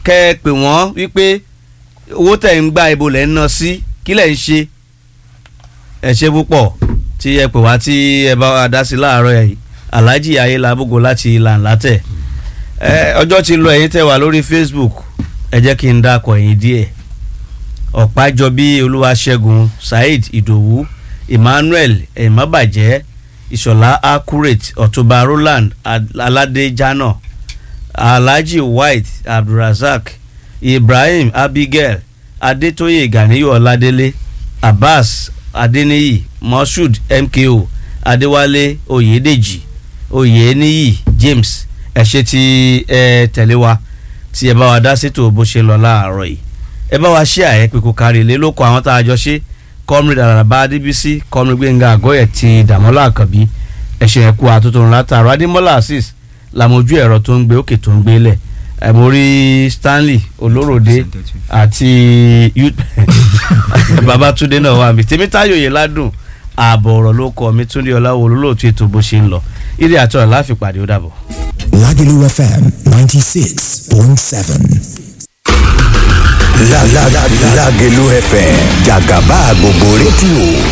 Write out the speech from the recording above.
kẹ́ ẹ pè wọ́n wípé owó tẹ̀ ń gba ibo lẹ̀ ń ná sí kí lẹ̀ ń ṣe ẹ ṣe púpọ̀ tí ẹ pè wá tí ẹ bá wa dá sí láàárọ̀ yìí alhaji ayélujábógo láti ìlànà tẹ̀ ẹ ọjọ́ ti lọ ẹ̀yin tẹ̀ wá lórí facebook ẹ jẹ́ kí n dákọ̀ ẹ̀yin díẹ̀ ọ̀pájọbí olúwaṣẹ́gun saheed ìdòwú emmanuel emabajẹ́ ìṣọ̀lá accurate ọ̀túnba roland aládéjánà alhaji white abdulrasaq ibrahim abigail adétóyè ganiyu ọládélé abbas adéníyì moshood mko adéwálé oyèdèjì oyèníyì james ẹ ṣé tí ẹ tẹ̀lé wa tí ẹ bá wa dá sétò bó ṣe lọ láàárọ̀ yìí ẹ bá wa ṣe àyẹ pé kò kárí ilé ló kọ àwọn tá a jọ ṣe comrade araba adébísí comrade gbẹ̀ngà àgọ́yẹ̀ ti dàmọ́lá àkànbí ẹ̀ṣẹ̀ ẹ̀kú àtúntò látàrọ adémọ́lá azeez làmójú ẹ̀rọ tó ń gbé òkè tó ń gbé lẹ̀ ẹ̀ mo rí stanley olóròdé àti babatunde náà wà mí tèmítáyò yìí ládùn ààbọ̀ ọ̀rọ̀ ló kọ mi túndé ọláwo olólùtú ètò bó ṣe ń lọ ilé àtọ̀rọ̀ láfipàdé ó dàbọ̀. Lagelu FM 96.7. La la la Lagelu FM Jagaba gbogbo rédíò